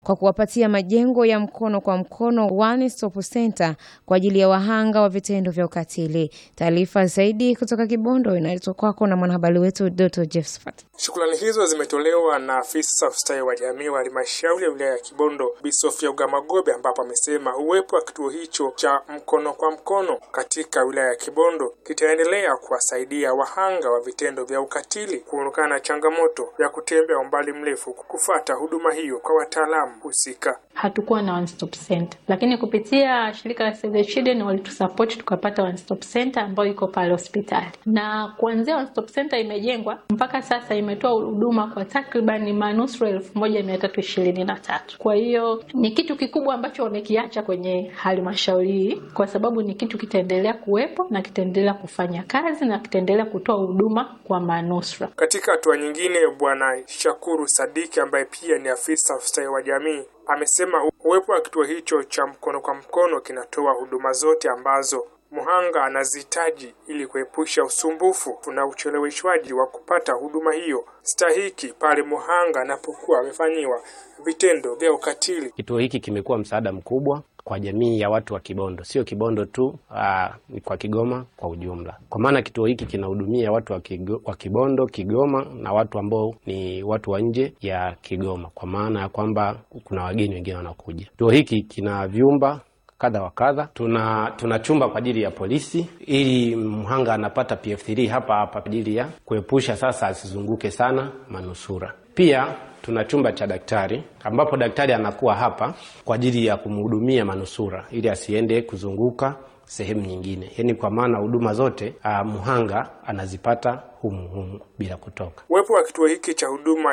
kwa kuwapatia majengo ya mkono kwa mkono One Stop Center kwa ajili ya wahanga wa vitendo vya ukatili. Taarifa zaidi kutoka Kibondo inaletwa kwako na mwanahabari wetu Doto Josephat. Shukrani hizo zimetolewa na afisa ustawi wa jamii wa halmashauri ya wilaya ya Kibondo Bi Sofia Ugamagobe, ambapo amesema uwepo wa kituo hicho cha mkono kwa mkono katika wilaya ya Kibondo kitaendelea kuwasaidia wahanga wa vitendo vya ukatili kuondokana na changamoto ya kutembea umbali mrefu kufata huduma hiyo kwa wataalamu husika. Hatukuwa na one stop center, lakini kupitia shirika la Save the Children walitusupport tukapata one stop center ambayo iko pale hospitali, na kuanzia one stop center imejengwa mpaka sasa imetoa huduma kwa takriban manusura elfu moja mia tatu ishirini na tatu. Kwa hiyo ni kitu kikubwa ambacho wamekiacha kwenye halmashauri hii, kwa sababu ni kitu kitaendelea kuwepo na kitaendelea kufanya kazi na kitaendelea kutoa huduma kwa manusura. Katika hatua nyingine, Bwana Shakuru Sadiki ambaye pia ni afisa ustawi wa jamii amesema uwepo wa kituo hicho cha mkono kwa mkono kinatoa huduma zote ambazo mhanga anazihitaji ili kuepusha usumbufu na ucheleweshwaji wa kupata huduma hiyo stahiki pale mhanga anapokuwa amefanyiwa vitendo vya ukatili. Kituo hiki kimekuwa msaada mkubwa kwa jamii ya watu wa Kibondo, sio Kibondo tu, aa, ni kwa Kigoma kwa ujumla, kwa maana kituo hiki kinahudumia watu wa, Kigo, wa Kibondo, Kigoma na watu ambao ni watu wa nje ya Kigoma, kwa maana ya kwamba kuna wageni wengine wanakuja. Kituo hiki kina vyumba kadha wa kadha. Tuna tuna chumba kwa ajili ya polisi, ili mhanga anapata PF3 hapa hapa kwa ajili ya kuepusha sasa asizunguke sana manusura. Pia tuna chumba cha daktari ambapo daktari anakuwa hapa kwa ajili ya kumhudumia manusura ili asiende kuzunguka sehemu nyingine, yaani kwa maana huduma zote uh, mhanga anazipata humu humu bila kutoka. Uwepo wa kituo hiki cha huduma